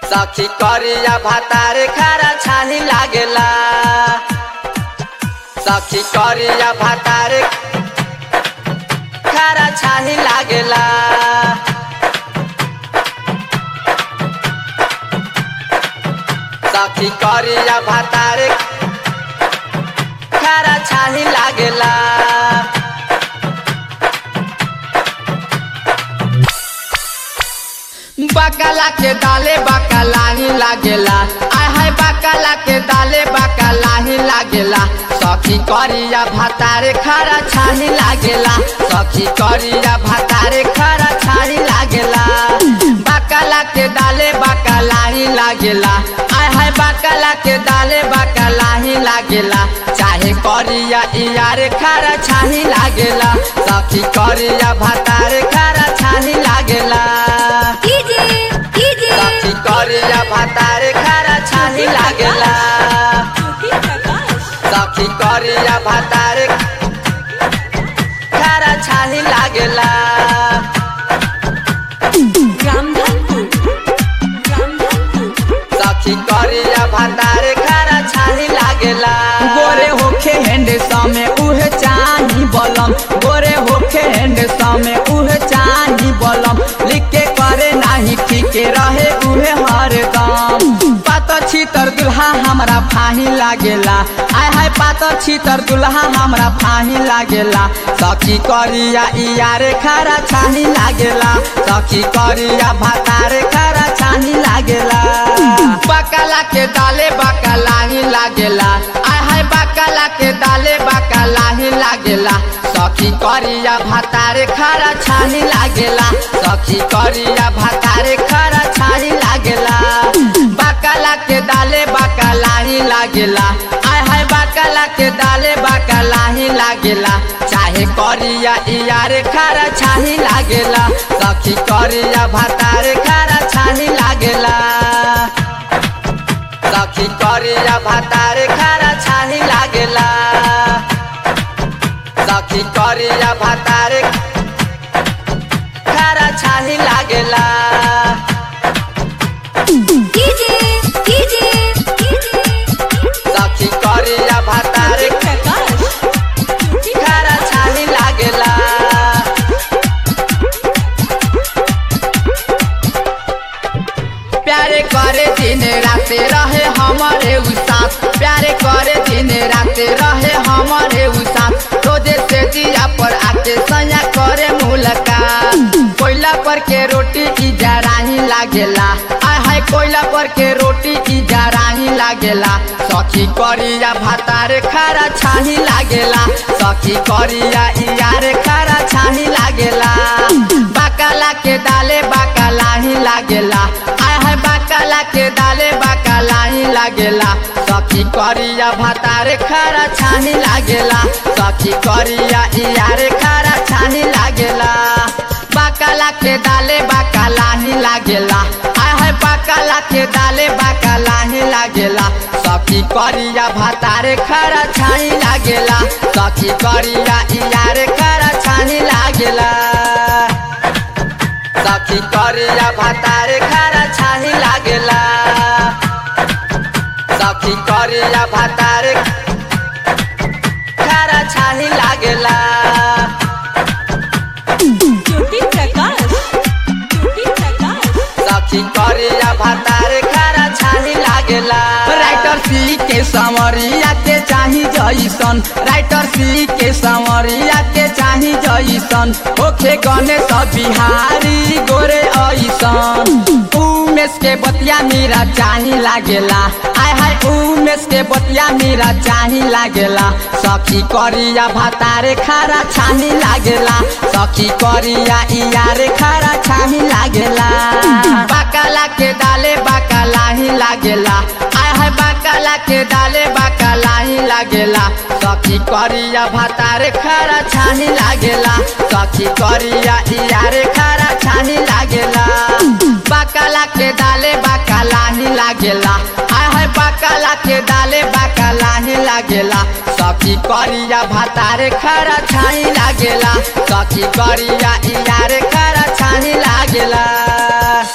सखी करिया भातारे खारा छानी लागेला सखी करिया भातारे खारा छानी लागेला सखी करिया भातारे खारा छानी लागेला बकला के दाले बकला ही लागेला आय हाय बकला के दाले बकला ही लागेला सखी करिया भातारे खरा छानी लागेला सखी करिया भातारे खरा छानी लागेला बकला के दाले बकला ही लागेला आय हाय बकला के दाले बकला ही लागेला चाहे करिया इयारे खरा छानी लागेला सखी करिया भातारे खरा छानी लागेला डीजे डीजे सखी करिया भातारे खारा छानी लागेला सखी करिया भातारे खारा छानी लागेला सखी करिया भातारे खारा छानी लागेला गोरे होखे हेंड समे उहे चाही बलम गोरे होखे हेंड समे उहे चाही बलम लिख के करे नाही ठीके रहे उहे हरदम पात छीतर दुल्हा हमरा फाही लागेला आय हाय पात छीतर दुल्हा हमरा फाही लागेला सखी करिया इयारे खारा छानी लागेला सखी करिया भातारे खारा छानी लागेला बकला के दाले बकला ही लागेला आय हाय बकला के दाले बकला ही लागेला सखी करिया भातारे खारा छानी लागेला सखी करिया भातारे खारा छानी लागेला बकला के दाले बकला ही लागेला आय हाय बकला के दाले बकला ही लागेला चाहे करिया इयारे खारा छानी लागेला सखी करिया भातारे खारा छानी लागेला सखी करिया भातारे खारा छानी लागेला सखी करिया भातारे खारा छानी लागेला डीजे डीजे सखी करिया भातारे खारा छानी लागेला प्यारे करे दिन राते रहे हमारे उसास प्यारे करे दिन राते रहे हमारे उसास रोजे से दिया पर आते सया करे मुलाकात कोयला पर के रोटी की जराही लागेला आय हाय कोयला पर के रोटी की जराही लागेला सखी करिया भातारे खारा छाही लागेला सखी करिया इयारे खारा छाही लागेला बाकाला के दाले बाकाला ही लागेला आय हाय बाकाला के दाले बाकाला ही लागेला सखी करिया भातारे खारा छानी लागेला सखी करिया इयारे खारा छानी लागेला बाकाला के दाले बाकाला ही लागेला आय हाय बाकाला के दाले बाकाला ही लागेला सखी करिया भातारे खारा छानी लागेला सखी करिया इयारे खारा छानी लागेला सखी करिया भातारे खारा छाही लागेला सखी करिया भातारे खारा छाही लागेला सखी करिया भातारे खारा छाही लागेला राइटर सी के समरिया के चाही जैसन राइटर सी के समरिया के चाही जैसन ओखे गणेश बिहारी गोरे ऐसन उमेश के बतिया मेरा चाही लागेला आय हाय उमेश के बतिया मेरा चाही लागेला सखी करिया भातारे खारा छानी लागेला सखी करिया इयारे खारा छानी लागेला बाकाला के दाले बाकाला ही लागेला आय हाय बाकाला के दाले बाकाला ही लागेला सखी करिया भातारे खारा छानी लागेला सखी करिया इयारे खारा छानी लागेला बाकाला के दाले बाकाला ही लागेला आय हाय बाकाला के दाले बाकाला ही लागेला सखी करिया भातारे खारा छानी लागेला सखी करिया इयारे खारा छानी लागेला